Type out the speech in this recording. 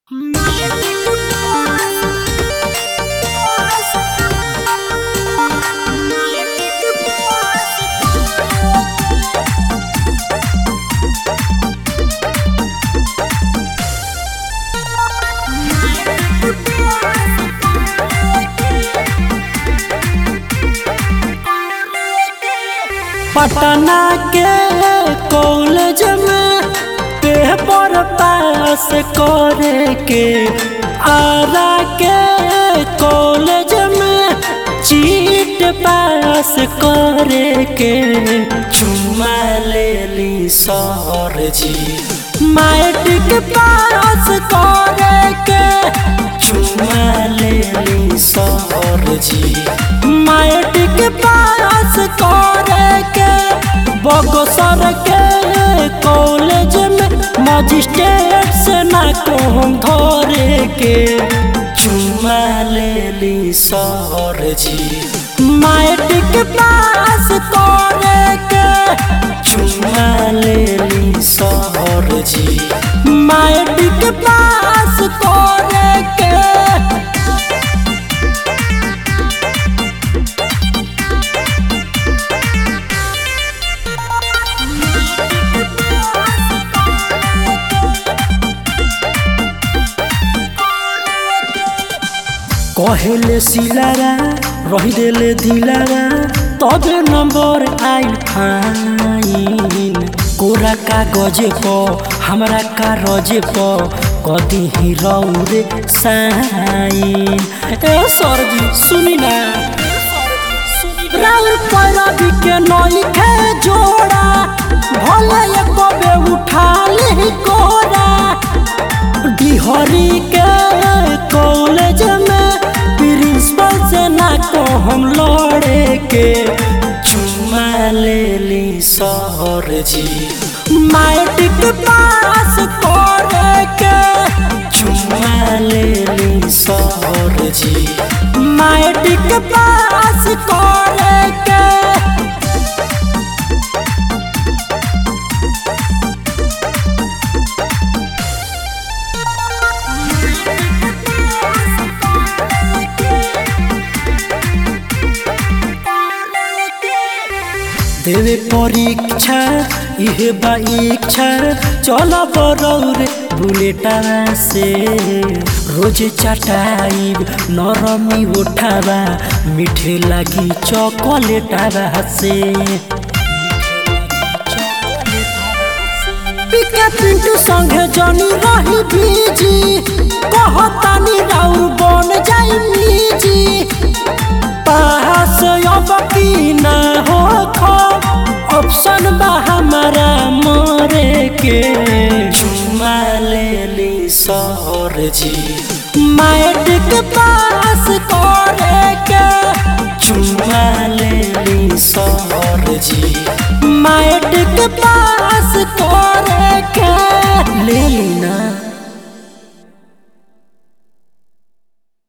पटना के कॉलेज में paper pass करे के आरा के कॉलेज में चीट पास करे के चुमा ले ली सर जी मैट्रिक पास करे के चुमा ले ली सर जी मैट्रिक पास करे के बगसर के कॉलेज में मजिस्ट्रेट से ना कहूँ धरे के चुमा ले ली सर जी मैट्रिक पास करे के चुमा ले ली सर जी मैट्रिक पास करे के कहेले सिलारा रही देले दिलारा तबे नंबर आइल फाइन कोरा कागज प हमरा कागज प कदी ही रौरे साइन ए सरजी सुनी ना राउर पैरवी के नई के जोड़ा भले एक बे उठा ले कोरा डिहरी के कॉलेज में प्रिंसिपल से ना को हम लड़े के चुमा ले ली सर जी मैट्रिक पास करे के चुमा ले ली सर जी मैट्रिक पास करे के देवे परीक्षा इहे बा इच्छा चल बरौर बुलेटा से रोज चटाइब नरमी उठावा मीठे लगी चॉकलेटा से पिके पिंटू संगे जनी रही बीजी कहतानी राउर बन जाई मीजी पास अब की ना हो ऑप्शन बा हमारा मरे के चुमा ले ली सर जी मैट्रिक पास करे के चुमा ले ली सर जी मैट्रिक पास